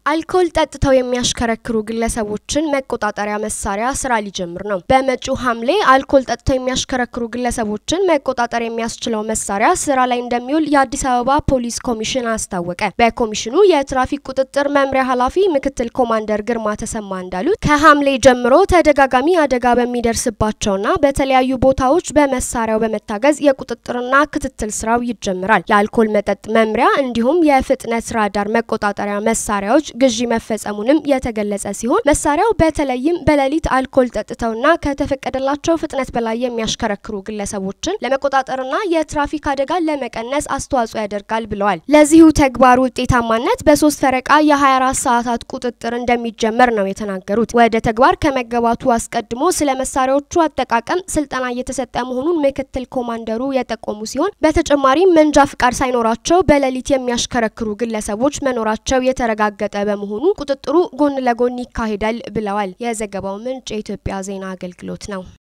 አልኮል ጠጥተው የሚያሽከረክሩ ግለሰቦችን መቆጣጠሪያ መሳሪያ ስራ ሊጀምር ነው። በመጪው ሐምሌ አልኮል ጠጥተው የሚያሽከረክሩ ግለሰቦችን መቆጣጠር የሚያስችለው መሳሪያ ስራ ላይ እንደሚውል የአዲስ አበባ ፖሊስ ኮሚሽን አስታወቀ። በኮሚሽኑ የትራፊክ ቁጥጥር መምሪያ ኃላፊ ምክትል ኮማንደር ግርማ ተሰማ እንዳሉት ከሐምሌ ጀምሮ ተደጋጋሚ አደጋ በሚደርስባቸውና በተለያዩ ቦታዎች በመሳሪያው በመታገዝ የቁጥጥርና ክትትል ስራው ይጀምራል። የአልኮል መጠጥ መምሪያ እንዲሁም የፍጥነት ራዳር መቆጣጠሪያ መሳሪያዎች ግዢ መፈጸሙንም የተገለጸ ሲሆን መሳሪያው በተለይም በሌሊት አልኮል ጠጥተውና ከተፈቀደላቸው ፍጥነት በላይ የሚያሽከረክሩ ግለሰቦችን ለመቆጣጠርና የትራፊክ አደጋን ለመቀነስ አስተዋጽኦ ያደርጋል ብለዋል። ለዚሁ ተግባር ውጤታማነት በሶስት ፈረቃ የ24 ሰዓታት ቁጥጥር እንደሚጀመር ነው የተናገሩት። ወደ ተግባር ከመገባቱ አስቀድሞ ስለ መሳሪያዎቹ አጠቃቀም ስልጠና እየተሰጠ መሆኑን ምክትል ኮማንደሩ የጠቆሙ ሲሆን በተጨማሪም መንጃ ፍቃድ ሳይኖራቸው በሌሊት የሚያሽከረክሩ ግለሰቦች መኖራቸው የተረጋገጠ በመሆኑ ቁጥጥሩ ጎን ለጎን ይካሄዳል ብለዋል። የዘገባው ምንጭ የኢትዮጵያ ዜና አገልግሎት ነው።